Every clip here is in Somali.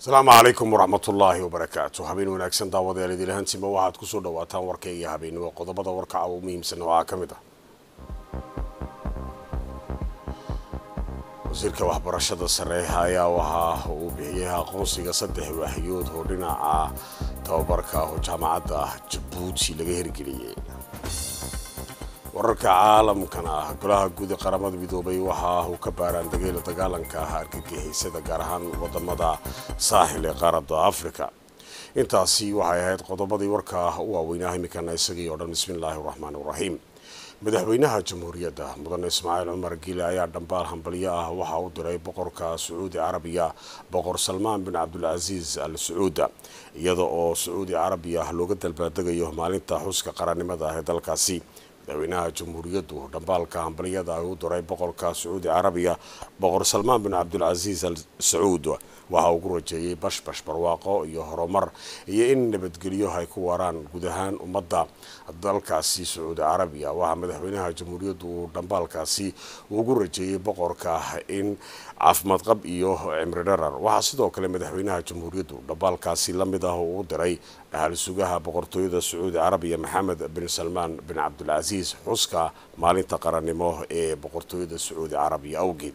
asalaamu calaykum waraxmatullaahi wabarakaatu habeen wanaagsan daawadayaal idilahantiima waxaad kusoo dhawaataan warkayga habeenimo qodobada warkaca u muhiimsan waxaa ka mid ah wasiirka waxbarashada sare ayaa waxa uu bixiyay aqoonsiga saddex waahiyood oo dhinaca tababarka oo jaamacadda jabuuti laga hirgeliyey wararka caalamkana ah golaha guud ee qaramada midoobay waxa uu ka baaraan dageyla dagaalanka ah argagixisyada gaar ahaan wadamada saaxil ee qaaradda africa intaasi waxay ahayd qodobadii warka u waaweynaa iminkana isagii oo dhan bismillaahi raxmaan raxiim madaxweynaha jamhuuriyadda mudane ismaaciil cumar giile ayaa dhambaal hambalyo ah waxa u diray boqorka sacuudi carabiya boqor salmaan bin cabdulcasiis al sacuuda iyada oo sacuudi carabiya looga dalbaadegayo maalinta xuska qarannimada ah ee dalkaasi madaxweynaha jamhuuriyaddu dhambaalka hambalyada ay u diray boqorka sacuudi carabiya boqor salmaan bin cabdulcasiis al sacuud waxa ugu rajeeyey bashbash barwaaqo iyo horumar iyo in nabadgelyo ay ku waaraan guud ahaan ummadda dalkaasi sacuudi carabiya waxaa madaxweynaha jamhuuriyaddu uu dhambaalkaasi ugu rajeeyey boqorka in caafimaad qab iyo cimri dharar waxaa sidoo kale madaxweynaha jamhuuriyaddu dhambaalkaasi la mid ah uu u diray dhaxal sugaha boqortooyada sacuudi carabiya maxamed bin salmaan bin cabdulcasiis xuska maalinta qarannimo ee boqortooyada sacuudi carabiya awgeed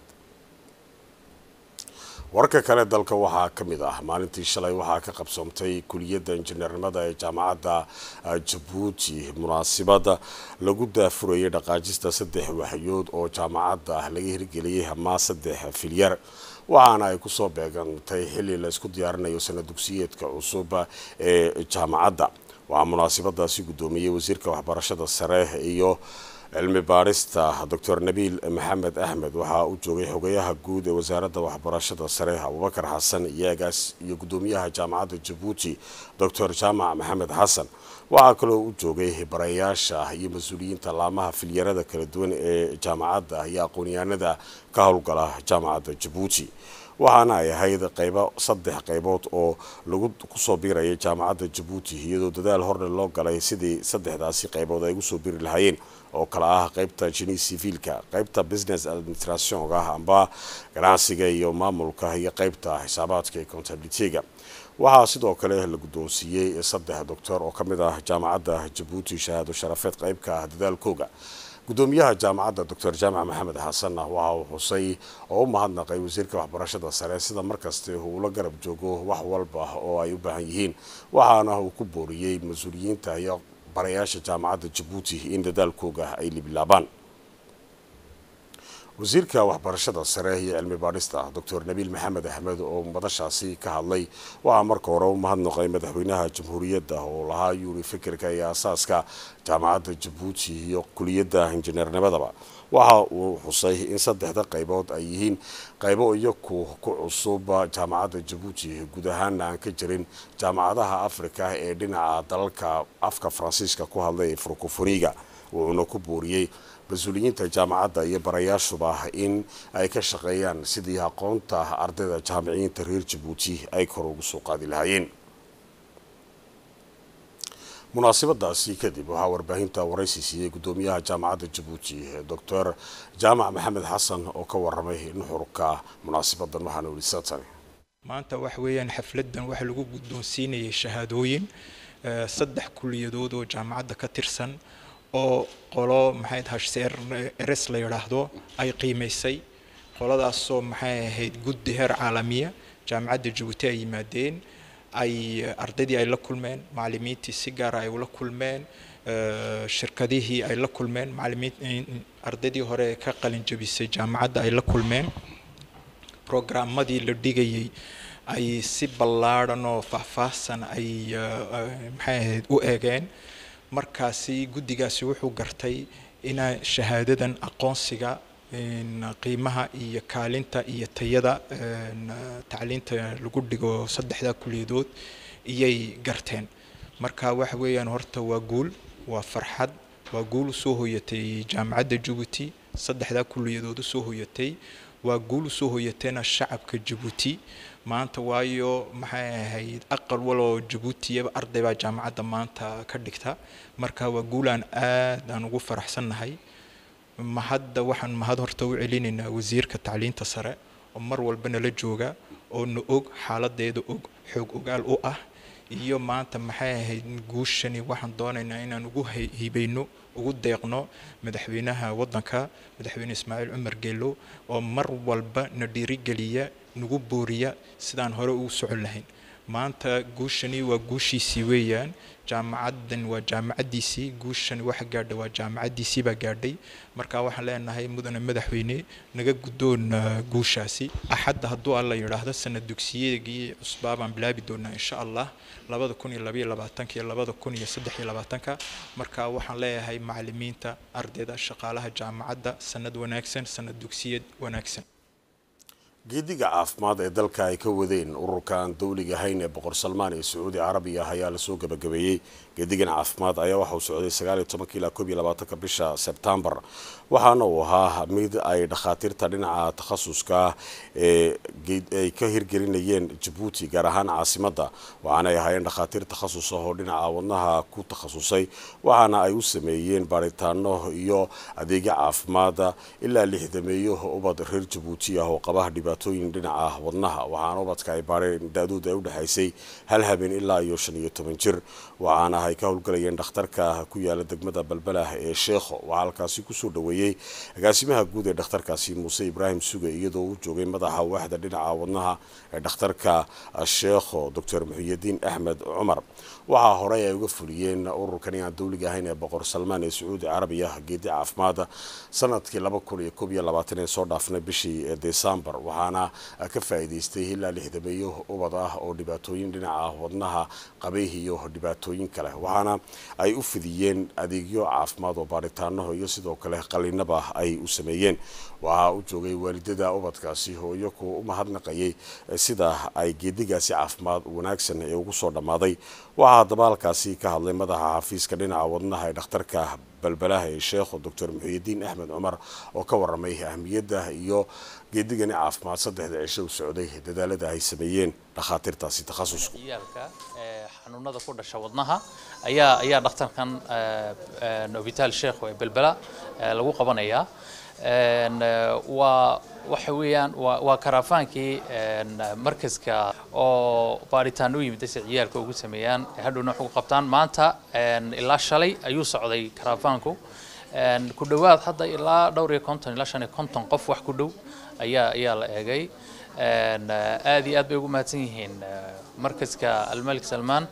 warka kale dalka waxaa ka mid ah maalintii shalay waxaa ka qabsoomtay kuliyadda injineernimada ee jaamacadda jabuuti munaasibada lagu daafurayay dhaqaajista saddex waxyood oo jaamacadda laga hirgeliyey ama saddex filyar waxaana ay kusoo beegantay xilli la isku diyaarinayo sana dugsiyeedka cusub ee jaamacadda waxaa munaasibadaasi guddoomiyey wasiirka waxbarashada sare iyo cilmi baarista doctor nabiil maxamed axmed waxaa u joogay xogayaha guud ee wasaaradda waxbarashada sare abubakar xasan iyaagaas iyo guddoomiyaha jaamacadda jabuuti doctor jaamac maxamed xasan waxaa kaloo u joogay barayaasha iyo mas-uuliyiinta laamaha filyarada kala duwan ee jaamacadda iyo aqoonyahanada ka howlgala jaamacadda jabuuti waxaana ay ahayd qaybo saddex qaybood oo lagu kusoo biirayay jaamacadda jabuuti iyadoo dadaal horle loo galay sidii saddexdaasi qaybood ay ugusoo biiri lahaayeen oo kale ah qaybta jini civiilka qaybta business administrationka amba ganacsiga iyo maamulka iyo qaybta xisaabaadka iyo contabilityga waxaa sidoo kale la guddoonsiiyey saddex doctor oo ka mid ah jaamacadda jabuuti shahaado sharafeed qaybka ah dadaalkooga guddoomiyaha jaamacadda doctor jaamac maxamed xasanna waxa uu xusay oo u mahadnaqay wasiirka waxbarashada sare sida markaste uu la garab joogo wax walba oo ay u baahan yihiin waxaana uu ku booriyey mas-uuliyiinta iyo barayaasha jaamacadda jabuuti in dadaalkooga ay libilaabaan wasiirka waxbarashada sare iyo cilmi baadhista doctor nabiil maxamed axmed oo madashaasi ka hadlay waxaa marka hore u mahadnaqay madaxweynaha jamhuuriyadda oo lahaa yuuri fikirka iyo asaaska jaamacadda jabuuti iyo kuliyadda injineernimadaba waxa uu xusay in saddexda qaybood ay yihiin qaybo iyaku ku cusub jaamacadda jabuuti guud ahaana aan ka jirin jaamacadaha afrika ee dhinaca dalalka afka faransiiska ku hadlay ee francofoniga wuxuuna ku booriyey mas-uuliyiinta jaamacadda iyo barayaashuba in ay ka shaqeeyaan sidii aqoonta ardayda jaamiciyiinta reer jabuuti ay kor ugu soo qaadi lahaayeen munaasibadaasi kadib waxaa warbaahinta waraysi siiyey guddoomiyaha jaamacadda jabuuti doctor jaamac maxamed xasan oo ka waramay nuxurka munaasabadan waxaana weli satan maanta wax weeyaan xafladan waxa lagu guddoonsiinayay shahaadooyin saddex kuliyadood oo jaamacadda ka tirsan oo qolo maxay hashseer eres la yidhaahdo ay qiimaysay qoladaasoo maxay ahayd guddi heer caalamiya jaamacadda jabuuti ay yimaadeen ay ardaydii ay la kulmeen macallimiintii si gaara ay ula kulmeen shirkadihii ay la kulmeen macallimiin ardaydii hore ka qalin jabisay jaamacadda ay la kulmeen programmadii la dhigayay ay si ballaadhan oo faahfaahsan ay maxay ahayd u eegeen markaasi guddigaasi wuxuu gartay ina shahaadadan aqoonsiga qiimaha iyo kaalinta iyo tayada tacliinta lagu dhigo saddexdaa kuliyadood iyay garteen marka waxa weeyaan horta waa guul waa farxad waa guul usoo hoyatay jaamacadda jabuuti saddexdaa kuliyadood usoo hoyatay waa guul usoo hoyateena shacabka jabuuti maanta waayo maxay ahayd aqal waloo jabuutiyaba arday baa jaamacadda maanta ka dhigta marka waa guulaan aad aan ugu faraxsannahay mahadda waxaan mahad horta u celinaynaa wasiirka tacliinta sare oo mar walba nala jooga oo na og xaaladeeda og xoog ogaal u ah iyo maanta maxay ahayd guushani waxaan doonaynaa inaan ugu hibayno ugu deeqno madaxweynaha waddanka madaxweyne ismaaciil cumar geelo oo mar walba na dhiirigeliya nagu booriya sidaan hore ugu socon lahayn maanta guushani waa guushiisii weeyaan jaamacaddan waa jaamacaddiisii guushani waxa gaadha waa jaamacaddiisii baa gaadhay marka waxaan leenahay mudane madaxweyne naga guddoon guushaasi axadda hadduu alla yidhaahdo sanad dugsiyadii cusbaa baan bilaabi doonaa insha allah labada kun iyo labaiyo labaatanka iyo labada kun iyo saddex iyo labaatanka marka waxaan leeyahay macalimiinta ardayda shaqaalaha jaamacadda sanad wanaagsan sanad dugsiyad wanaagsan geediga caafimaad ee dalka ay ka wadeen ururka aan dowliga ahayn ee boqor salmaan ee sacuudi carabiya ayaa lasoo gabagabeeyey geedigan caafimaad ayaa waxa uu socday sagaal iyo tobanka ilaa koob iyo labaatanka bisha sebtembar waxaana uu ahaa mid ay dhakhaatiirta dhinaca takhasuska ee ay ka hirgelinayeen jabuuti gaar ahaan caasimadda waxaana ay ahaayeen dhakhaatiir takhasus ah oo dhinaca wadnaha ku takhasusay waxaana ay u sameeyeen baaritaano iyo adeegyo caafimaada ilaa lixdameeyo ubad reer jabuuti ah oo qaba dhibaatooyin dhinaca wadnaha waxaana ubadka ay baareen da-dooda ay u dhexaysay hal habeen ilaa iyo shan iyo toban jir waxaana ay ka howlgalayeen dhakhtarka ku yaala degmada balbalah ee sheekho waxaa halkaasi kusoo dhaweeyey agaasimaha guud ee dhakhtarkaasi muuse ibraahim suge iyadoo uu joogay madaxa waaxda dhinaca wadnaha ee dhakhtarka sheekho doctor muxiyadiin axmed cumar waxaa horey ay uga fuliyeen ururkani aan dowliga ahayn ee boqor salmaan ee sacuudi carabiya geedi caafimaada sanadkii laba kun iyo koob iyo labaatan ee soo dhaafnay bishii desembar waxaana ka faa'iidaystay ilaa lixdameeyo ubad ah oo dhibaatooyin dhinaca wadnaha qabay iyo dhibaatooyin kale waxaana ay u fidiyeen adeegyo caafimaad oo baaritaano iyo sidoo kale qalinaba ay u sameeyeen waxaa u joogay waalidada ubadkaasi oo iyagu u mahadnaqayay sida ay geedigaasi caafimaad wanaagsan ee ugu soo dhammaaday waxaa haddaba halkaasi ka hadlay madaxa xafiiska dhinaca wadnaha ee dhakhtarka balbalaha ee sheekho doctor muxiyadiin axmed cumar oo ka waramay ahmiyadda iyo geedigani caafimaad saddexda cisho u socday dadaalada ay sameeyeen dhakhaatiirtaasi takhasusku ciyaalka xanuunada ku dhasha wadnaha ayaa ayaa dhakhtarkan hobital sheekh ee belbela lagu qabanayaa waa waxa weeyaan waa waa karaafaankii markaska oo baaritaano u yimid si ciyaalka ugu sameeyaan hadhowna wax ugu qabtaan maanta ilaa shalay ayuu socday karaafaanku ku dhowaad hadda ilaa dhowr iyo konton ilaa shan iyo konton qof wax ku dhow ayaa ayaa la eegay aad iyo aad bay ugu mahadsan yihiin markaska almalik salmaan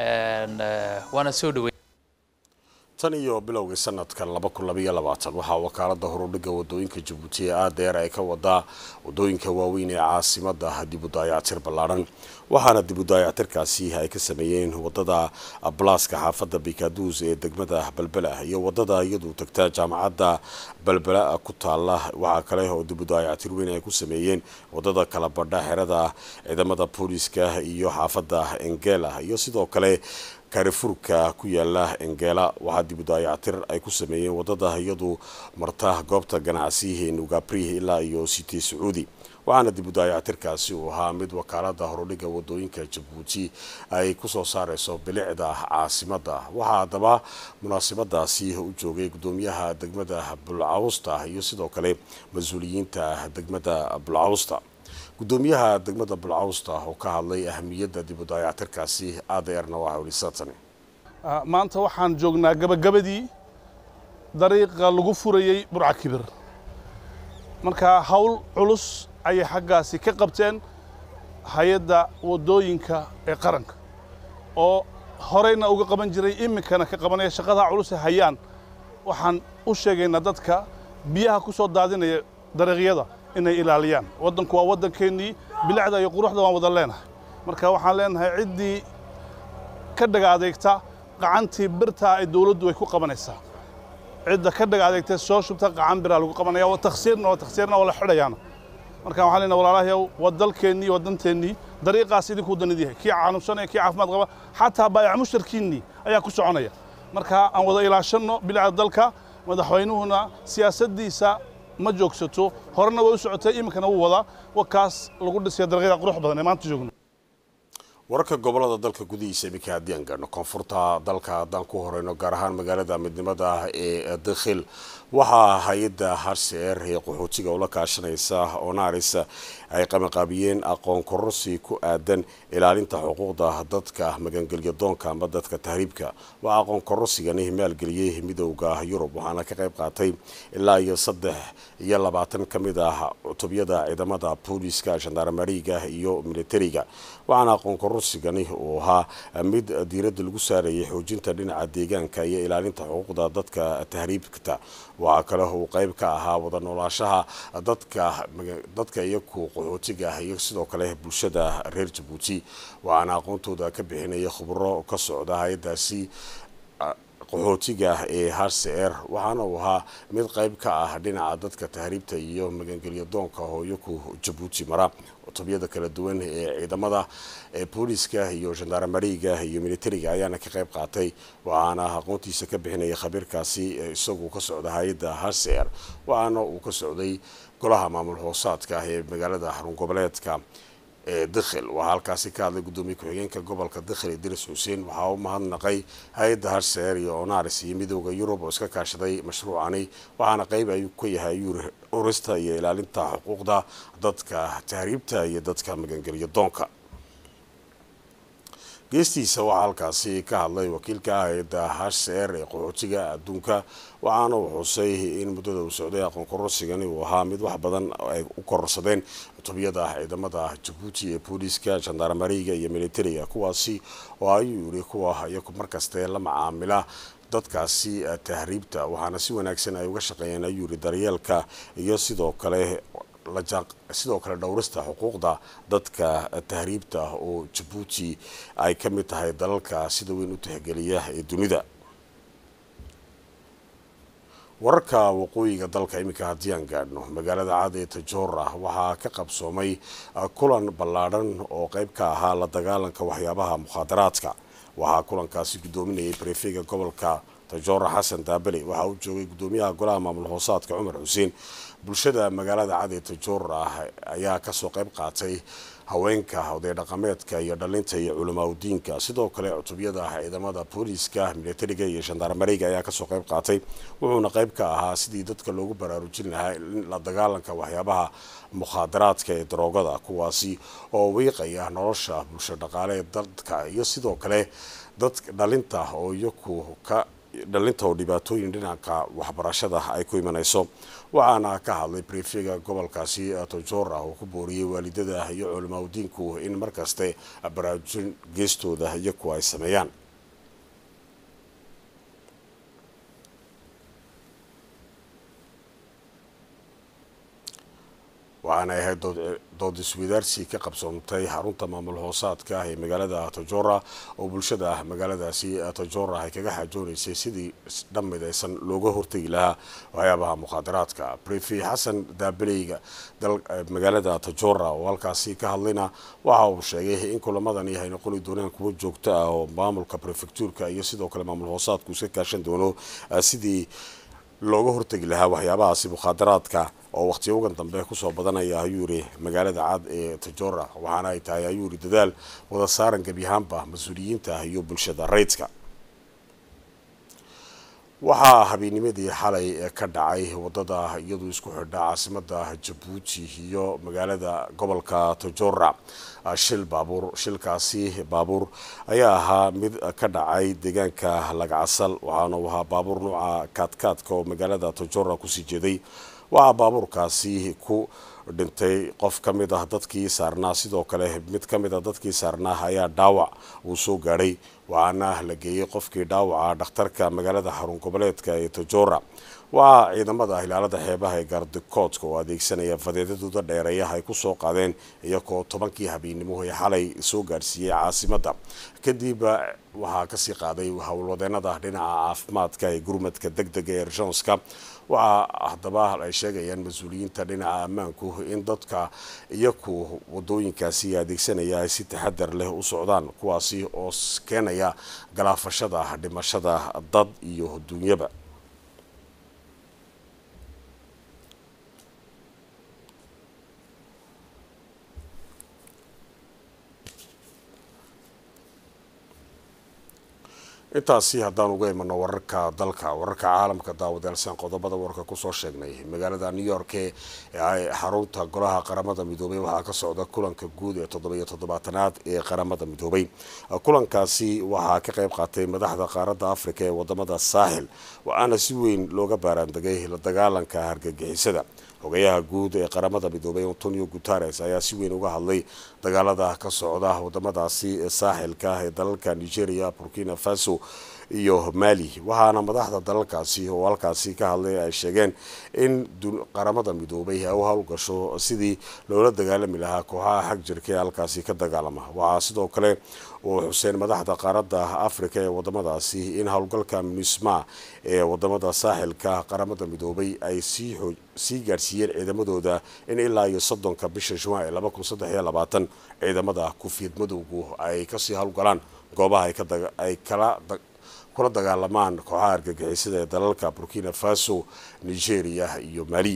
waana soo dhawey tan iyo bilowgii sanadkan laba kun labaiyo labaatan waxaa wakaalada horudhiga wadooyinka jabuuti ee aadeer ay ka wadaa wadooyinka waaweyn ee caasimada dib u daayactir ballaaran waxaana dib u daayactirkaasi ay ka sameeyeen wadada blaaska xaafada bikaduus ee degmada balbela iyo wadada iyadu tagta jaamacadda balbela ku taala waxaa kale oo dib u daayactir weyn ay ku sameeyeen wadada kala badha xerada ciidamada booliska iyo xaafada engela iyo sidoo kale kaarifurka ku yaala engela waxaa dib u daayactir ay ku sameeyeen wadada iyadu marta goobta ganacsiyahe nugabri ilaa iyo city sacuudi waxaana dib u daayactirkaasi uu ahaa mid wakaalada horudhiga wadooyinka jabuuti ay kusoo saareyso bilicda caasimada waxaa haddaba munaasabadaasi u joogay gudoomiyaha degmada bulcawsta iyo sidoo kale mas-uuliyiinta degmada bulcawsta gudoomiyaha degmada bulcawsta oo ka hadlay ahamiyadda dib u daayactirkaasi adeerna waa hawlisatani maanta waxaan joognaa gabagabadii dariiqa lagu furayey burca kibir marka hawl culus ayay xaggaasi ka qabteen hay-adda waddooyinka ee qaranka oo horeyna uga qaban jiray iminkana ka qabanaya shaqadaa culus ee hayaan waxaan u sheegaynaa dadka biyaha ku soo daadinaya dariiqyada inay ilaaliyaan waddanku waa waddankeennii bilicda iyo quruxda waan wada leenahay marka waxaan leenahay ciddii ka dhaga adeegta qacantii birtaa ay dawladdu ay ku qabanaysaa cidda ka dhaga adeegta soo shubta qacan biraa lagu qabanaya waa taksiirna waa taksiirna waa la xidhayaana marka waxaan leenahay walaalahayow waa dalkeennii waa danteennii dariiqaas idinkuu danid yahay kii caanubsanaya kii caafimaad qaba xataa baayac mushtarkiinnii ayaa ku soconaya marka aan wada ilaashanno bilicda dalka madaxweynuhuna siyaasaddiisa ma joogsato horena way u socotay iminkana wuu wadaa wakaas lagu dhisaya dariiqyada qurux badan ee maanta joogno wararka gobolada dalka gudihiisa iminka haddii aan gaadhno koonfurta dalka haddaan ku horeyno gaar ahaan magaalada midnimada ee dakhil waxaa hay-adda harseer ee qaxootiga ula kaashanaysa onaris ay qamaqaabiyeen aqoon kororsi ku aadan ilaalinta xuquuqda dadka magangelya doonka ama dadka tahriibka waxaa aqoon kororsigani maalgeliyey midowda yurub waxaana ka qayb qaatay ilaa iyo saddex iyo labaatan ka mid ah cutubyada ciidamada booliska shandarmariga iyo militariga waxaana aqoon kororsigani uu ahaa mid diiradda lagu saarayay xoojinta dhinaca deegaanka iyo ilaalinta xuquuqda dadka tahriibta waxaa kale uu qayb ka ahaa wada noolaashaha dadka dadka iyaku qaxootiga ah iyo sidoo kale bulshada reer jabuuti waxaana aqoontooda ka bixinaya khubro ka socda hay-adaasi qaxootiga ee hcr waxaana uu ahaa mid qayb ka ah dhinaca dadka tahriibta iyo magangelya doonka oo iyaku jabuuti mara cutubyada kala duwan ee ciidamada ee booliska iyo shandarmariga iyo militariga ayaana ka qayb qaatay waxaana aqoontiisa ka bixinaya khabiirkaasi isagu ka socda hay-adda hcr waxaana uu ka socday golaha maamul hoosaadka ee magaalada xarun goboleedka ee dakhil waxaa halkaasi ka hadlay guddoomiye ku-xigeenka gobolka dakhil idris xuseen waxaa u mahadnaqay hay-adda harseer iyo onaris iyo midowda yurub oo iska kaashaday mashruucani waxaana qayb ayuu ka yahay urista iyo ilaalinta xuquuqda dadka tahriibta iyo dadka magangelya doonka geestiisa waxaa halkaasi ka hadlay wakiilka hay-adda hcr ee qaxootiga adduunka waxaana uu xusay in muddada uu socday aqoon kororsigani uu ahaa mid wax badan ay u kororsadeen cutubyada ciidamada jabuuti ee booliiska shandarmariga iyo militariga kuwaasi oo ayuu yiri kuwa iyaku markaste la macaamila dadkaasi tahriibta waxaana si wanaagsan ay uga shaqeeyeen ayuu yiri daryeelka iyo sidoo kale sidoo kale dhowrista xuquuqda dadka tahriibta oo jabuuti ay ka mid tahay dalalka sida weyn u tixgeliya ee dunida wararka waqooyiga dalka iminka haddii aan gaadhno magaalada cad ee tajoora waxaa ka qabsoomay kulan ballaadhan oo qayb ka ahaa la dagaalanka waxyaabaha mukhaadaraadka waxaa kulankaasi guddoominayay barefega gobolka tajoora xasan daabale waxaa uu joogay guddoomiyaha golaha maamul hoosaadka cumar xuseen bulshada magaalada cad ee tajoora ayaa kasoo qayb qaatay haweenka oday dhaqameedka iyo dhalinta iyo culamaadudiinka sidoo kale cutubyada ciidamada booliiska militariga iyo shandarmariga ayaa kasoo qayb qaatay wuxuuna qayb ka ahaa sidii dadka loogu baraarujin lahaa la dagaalanka waxyaabaha mukhaadaraadka ee daroogada kuwaasi oo wiiqaya nolosha bulsho dhaqaale ee dadka iyo sidoo kale dad dhalinta oo iyaku ka dhalinta oo dhibaatooyin dhinaca waxbarashada ay ku imanayso waxaana ka hadlay brefega gobolkaasi tojora oo ku booriyey waalidada iyo culamaadudiinku in markaste baraarujin geestooda iyaku ay sameeyaan waxaanay ahayd dood iswadaarsi ka qabsoontay xarunta maamul hoosaadka ee magaalada tojora oo bulshada magaaladaasi tojora ay kaga xajoonaysay sidii dhammidaysan looga hortegi lahaa waxyaabaha mukhaadaraadka brefi xasan daabeleyga magaalada tojora oo halkaasi ka hadlayna waxa uu sheegay in kulamadani ay noqoni doonaan kuwo joogto ah oo maamulka prefectuurka iyo sidoo kale maamul hoosaadku iska kaashan doono sidii looga hortegi lahaa waxyaabahaasi mukhaadaraadka oo waqtiya ugan dambe kusoo badanaya ayuu yiri magaalada cad ee tajora waxaana ay tahay ayuu yiri dadaal wada saaran gebi ahaanba mas-uuliyiinta iyo bulshada rayidka waxaa habeenimadii xalay ka dhacay wadada iyadu isku xidha caasimada jabuuti iyo magaalada gobolka tojora shil baabuur shilkaasi baabuur ayaa ahaa mid ka dhacay deegaanka lagacasal waxaana uu ahaa baabuur nuuca kaadkaadka oo magaalada tojora kusii jeeday waxaa baabuurkaasi ku dhintay qof ka mid ah dadkii saarnaa sidoo kale mid ka mid ah dadkii saarnaa ayaa dhaawac uu soo gaadhay waxaana la geeyey qofkii dhaawaca dhakhtarka magaalada xarun goboleedka ee tojora waxaa ciidamada hilaalada xeebaha ee gaardikoodka oo adeegsanaya fadeedadooda dheereeyaha ay kusoo qaadeen iyagoo tobankii habeennimo ee xalay soo gaadhsiiyey caasimada kadib waxaa kasii qaaday howlwadeenada dhinaca caafimaadka ee gurmadka deg dega ee rejonska waxaa haddaba ay sheegayaan mas-uuliyiinta dhinaca ammaanku in dadka iyaku wadooyinkaasi adeegsanaya ay si taxadar leh u socdaan kuwaasi oo keenaya galaafashada dhimashada dad iyo duunyaba intaasi haddaan uga imano wararka dalka wararka caalamka daawadeelsan qodobada warka kusoo sheegnay magaalada new york ee xarunta golaha qaramada midoobay waxaa ka socda kulanka guud ee toddobiyo toddobaatanaad ee qaramada midoobay kulankaasi waxaa ka qayb qaatay madaxda qaaradda afrika ee wadamada saaxil waxaana si weyn looga baaraandegay la dagaalanka hargagixisada xogayaha guud ee qaramada midoobay antonio guteres ayaa si weyn uga hadlay dagaalada ka socda wadamadaasi saaxilka ee dalalka nigeria burkina faso iyo mali waxaana madaxda dalalkaasi oo halkaasi ka hadlay ay sheegeen in qaramada midoobay ay u howlgasho sidii loola dagaalami lahaa kooxaha xag jirka ee halkaasi ka dagaalama waxaa sidoo kale uu xuseen madaxda qaaradda afrika ee wadamadaasi in howlgalka munisma ee wadamada saaxilka qaramada midoobay ay sii gaadhsiiyeen ciidamadooda in ilaa iyo soddonka bisha juwan ee laba kun saddex iyo labaatan ciidamada kufiid madowgu ay kasii howlgalaan goobaha ay kala kula dagaalamaan kooxaha argagixisada ee dalalka burkina faso nigeria iyo mali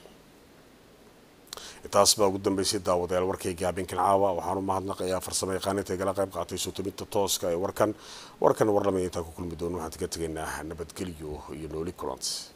intaas baa ugu dambeysay daawadayaal warkayga habeenkan caawa waxaan u mahadnaqayaa farsamo yaqaaninta igala qayb qaatay sootominta tooska ee warkan warkan warlamay intaan ku kulmi doono waxaan kaga tegaynaa nabadgelyo iyo nooli kulans